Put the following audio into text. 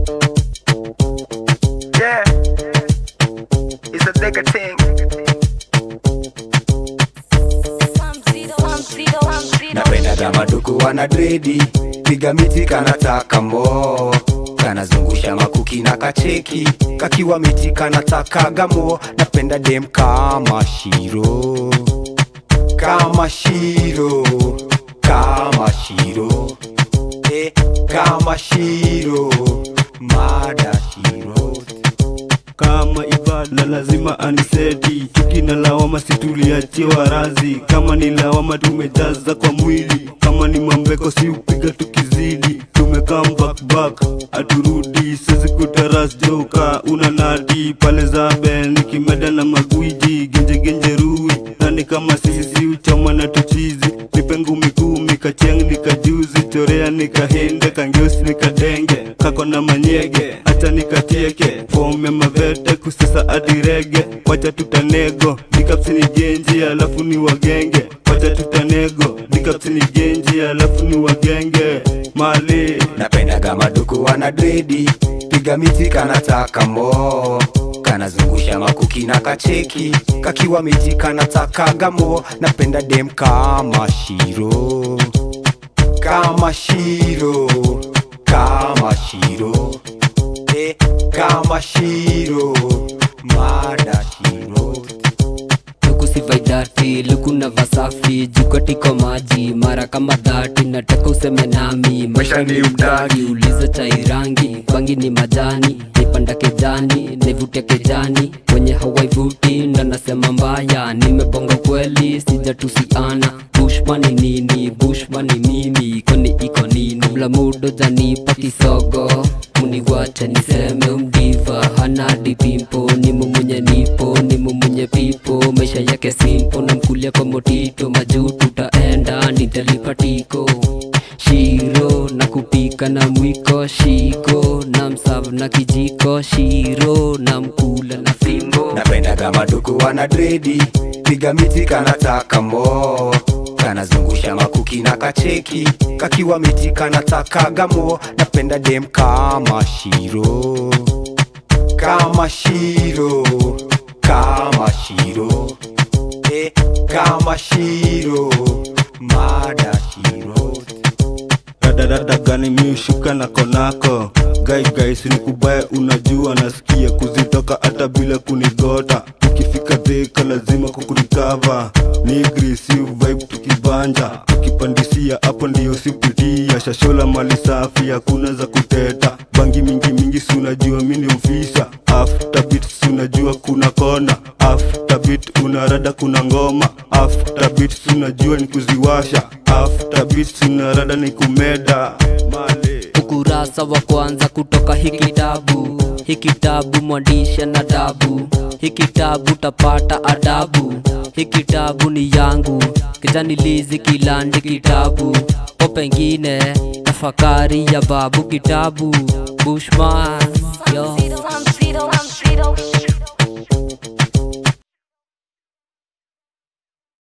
Yeah, it's a nigga thing. napendaga maduku wana dredi piga miti kanataka mo kanazungusha makuki na kacheki kakiwa miti kanatakaga mo napenda dem kama shiro kama shiro kama shiro eh, kama shiro mada shiro kama ibada lazima aniseti chuki na lawama situliachiwa razi kama ni lawama tumejaza kwa mwili kama ni mambeko si upiga tukizidi tumekaa back back aturudi sisi kutaras joka una nadi pale zabe nikimeda na magwiji genjegenje rui nani kama sisi si uchama na tuchizi nipengu mikumi kacheng nikajuzi chorea nikahinde kangeusi nikadenge kako na manyege acha nikatieke fome mavete kusisa adirege wacha tutanego nikapsini genji alafu ni wagenge wacha tutanego nikapsini genji alafu ni wagenge mali napendaga maduku wana dredi piga miti kanataka mo kanazungusha makuki na kacheki kakiwa miti kanatakaga mo napenda dem kama shiro kama shiro kama shiro eh, kama shiro mada shiro lukusivaidati lukuna vasafi jukotiko maji mara kama dhati nataka useme nami maisha ni mdagi uliza chai rangi bangi ni majani nipanda kejani nivute kejani wenye hawaivuti ndo nasema mbaya nimebonga kweli sijatusiana bushman ni nini bushman ni mimi koni iko nini kabla mudo janipa kisogo muniwache niseme umdiva hana dipimpo ni mumunye nipo ni mumunye pipo maisha yake simpo na mkulia kwa motito majuu tutaenda nitalipa tiko shiro na kupika na mwiko shiko na msavu na kijiko shiro na mkula na fimbo napendaga maduku wana dredi piga miti kanataka mo kanazungusha makuki na kacheki kakiwa miti kanatakaga mo napenda dem kama shiro kama shiro kama shiro eh, kama shiro mada shiro radadada gani miushuka na konako gai guys ni kubaya unajua nasikia kuzitoka hata bila kunigota ukifika dheka lazima kukurikava nigri si vibe tukibanja tukipandisia hapo ndio sipitia shashola mali safi hakuna za kuteta bangi mingi mingi si unajua mini mfisa after beat si unajua kuna kona after beat unarada kuna ngoma after beat si unajua ni kuziwasha after beat si unarada ni kumeda male ukurasa wa kwanza kutoka hii kitabu hii kitabu mwandishi na dabu hii kitabu tapata adabu hii kitabu ni yangu kijani lizi kilandi kitabu o pengine tafakari ya babu kitabu bushman yo I'm Tito, I'm Tito, I'm Tito.